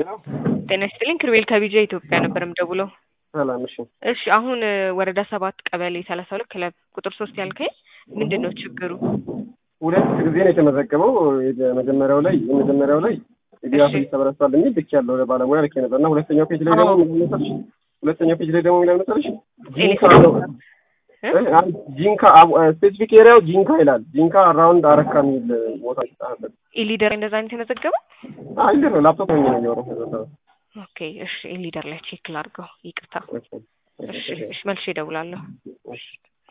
ያው ጤና ይስጥልኝ ክርቤል ከቢጃ ኢትዮጵያ ነበር የምደውለው። ሰላም። እሺ እሺ አሁን እ ወረዳ ሰባት ቀበሌ ሰላሳ ሁለት ክለብ ቁጥር ሶስት ያልከኝ ምንድን ነው ችግሩ? ሁለት ጊዜ ነው የተመዘገበው። የመጀመሪያው ላይ የመጀመሪያው ላይ ድጋፍ እሺ። ተበረስቷል የሚል ልክ ያለው ለባለሙያ ልክ ነበር እና ሁለተኛው ፔጅ ላይ ደግሞ አዎ። ምን ይላል መሰለሽ? ሁለተኛው ፔጅ ላይ ደግሞ ምን ይላል መሰለሽ? ጂንካ ኤሌክትሪክ ነው እ? አንድ ጂንካ ስፔሲፊክ ኤሪያው ጂንካ ይላል። ጂንካ አራውንድ አረካ የሚል ቦታ ይጻፋል። ኢሊደር እንደዛ አይነት የተመዘገበው? አይ ነው ላፕቶፕ ነው የሚኖረው። ኦኬ እሺ ኢሊደር ላይ ቼክ ላድርገው። ይቅርታ። እሺ እሺ መልሼ እደውላለሁ። እሺ